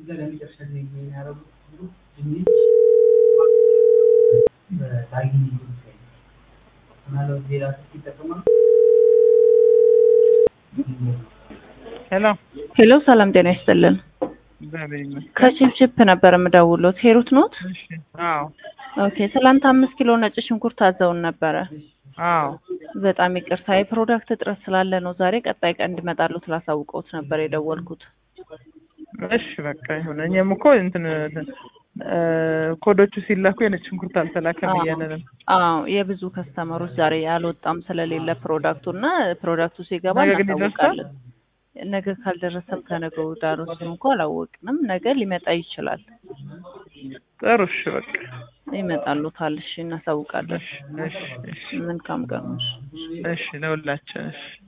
ሄሎ ሄሎ ሰላም ጤና ይስጥልን። እግዚአብሔር ይመስገን። ከቺፕቺፕ ነበር የምደውሉት። ሄሩት ኖት? እሺ። አዎ ኦኬ። ትላንት አምስት ኪሎ ነጭ ሽንኩርት አዘውን ነበረ። አዎ በጣም ይቅርታ የፕሮዳክት እጥረት ስላለ ነው ዛሬ ቀጣይ ቀን እንዲመጣሉ ስላሳውቀውት ነበር የደወልኩት። እሺ በቃ ይሁን። እኛም እኮ እንትን እ ኮዶቹ ሲላኩ የነጭ ሽንኩርት አልተላከም እያለን ነው። አዎ የብዙ ከስተመሮች ዛሬ አልወጣም ስለሌለ ፕሮዳክቱ እና ፕሮዳክቱ ሲገባ ነገ ግን ይደርሳል? እናሳውቃለን። ነገ ካልደረሰም ከነገ ወዲያ ነው። እሱን እንኳ አላወቅንም። ነገ ሊመጣ ይችላል። ጥሩ እሺ በቃ ይመጣሉታል። እሺ እናሳውቃለን። እሺ እሺ እሺ መልካም ቀን። እሺ ለሁላችን እሺ